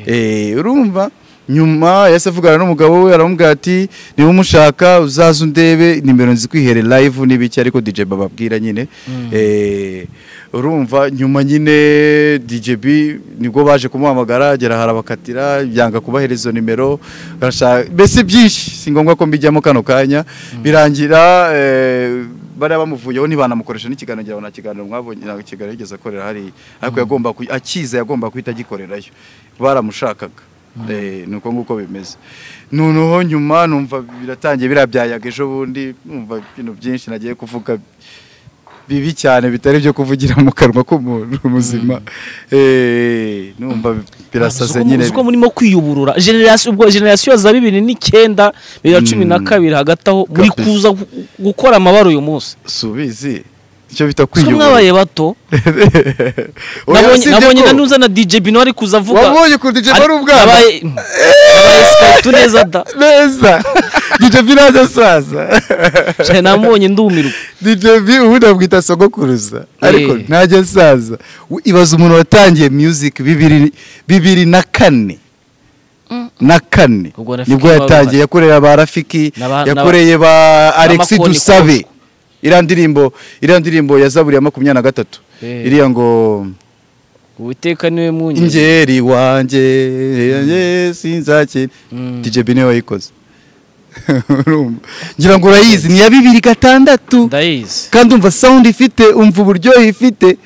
Eh, urumva nyuma yahise avugana n'umugabo we aramubwira ati niba umushaka uzaze undebe nimero nzi kwihere live n'ibiki ariko DJ bababwira nyine Eh, urumva nyuma nyine DJ B nibwo baje kumuhamagara agera harabakatira byanga kubahereza izo nimero barashaka- mbese byinshi si ngombwa ko mbijyamo kano kanya birangira eh, bariya bamuvuyeho ntibanamukoresha n'ikiganiro ngira ngo nta kiganiro mwabonye nta kiganiro yigeze akorera hariya ariko yagomba kuy- akiza yagomba guhita agikorerayo baramushakaga Eh, ni uko nguko bimeze noneho nyuma numva biratangiye biriya byayaga ejo bundi numva ibintu byinshi nagiye kuvuga bibi cyane bitari byo kuvugira mu kanwa k'umuntu muzima Eh, numva birasaze nyine uko murimo kwiyuburura generasi ubwo generasiyo za bibiri n'icyenda bibiri na cumi na kabiri hagati aho muri Kabisa. kuza gu- gukora amabara uyu munsi subizi icyo bita so kwiyobora mwabaye bato Oya, nabonye usibye nabonye ko- na n'uzana DJ Bino ari kuza avuga wabonye kuri DJ Ari- wari ubwana nabaye nabaye Skype neza da neza DJ B naje asaza cyane namubonye ndumirwa DJ B ubundi abwita sogokuruza ariko Eh. ntajya asaza U- ibaza umuntu watangiye music bibiri bibiri na kane na kane Ubwo Rafiki nibwo yaba yatangiye abana. yakoreye ba rafiki N'aba- yakoreye ba alexi n'abakoni dusabe koko. iriya ndirimbo iriya ndirimbo ya zaburi ya makumyabiri na gatatu Eh. iriya ngo Uwiteka niwe munye ingeri wanjye eh, sinzakira Mm. dj bine wayikoze Urumva? ngira ngo urayizi ni iya bibiri gatandatu ndayizi kandi umva sound ifite umva uburyohe ifite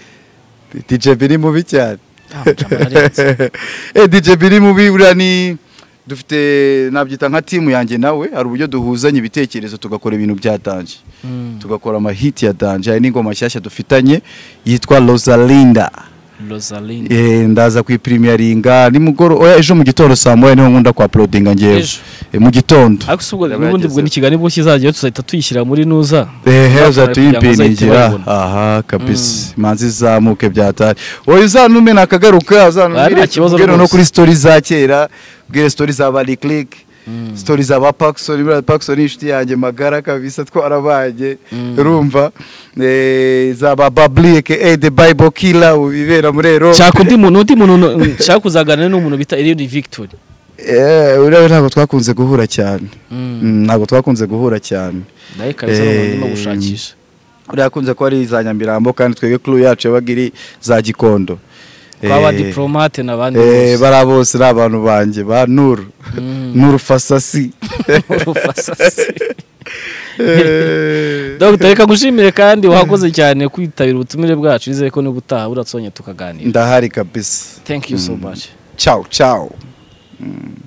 dj bini mubi cyane Ah, mujama narenze. Eh, dj bini mubi buriya ni dufite nabyita nka timu yanjye nawe hari uburyo duhuzanya ibitekerezo tugakora ibintu bya danje Mm. tugakora amahiti ya danje hari n'ingoma nshyashya dufitanye yitwa rosalinda Rosaline Eh, ndaza kwipirimaringa nimugoro oya ejo mu gitondo saa moya niho nkunda kwa apulodinga ngewe Ejo. Eh, mu gitondo ariko si ubwo Yaba n'ubundi bwo yagezeho. n'ikiganiro bwo kizajyaho tuzahita tuyishyira muri nuza ehe Tuzakora kugira ngo uzahite uzatuyimpinigira bayibona. aha kabisa imanza izamuke byatari wowe uzantume nakagaruka Ah, nta uzantumire kibazo ubwire no rwose. kuri story za kera ubwire story za bari click story za ba Paxson buriya Paxson ni inshuti yanjye magara kabisa twarabanye urumva Eh, za ba Babli aka the Bible killer ubibera muri Europe nshaka undi muntu undi muntu nshaka kuzaganira n'umuntu bita Eliud Victory Eh, uriya ntabwo twakunze guhura cyane Mm. Mm, ntabwo twakunze guhura cyane nawe kabisa n'umuntu ndimo Eh, gushakisha uriya akunze kuba ari za nyamirambo kandi twebwe kuru yacu yabaga iri za gikondo twaba Eh, diplomate n'abandi eh, bose bariya bose ni abantu banjye ba nuru nuru fasasi Urufasasi. Eh, Dr reka gushimire kandi wakoze cyane kwitabira ubutumire bwacu nizere ko n'ubutaha buratsonya tukaganira ndahari kabisa thank you so much ciao ciao Mm.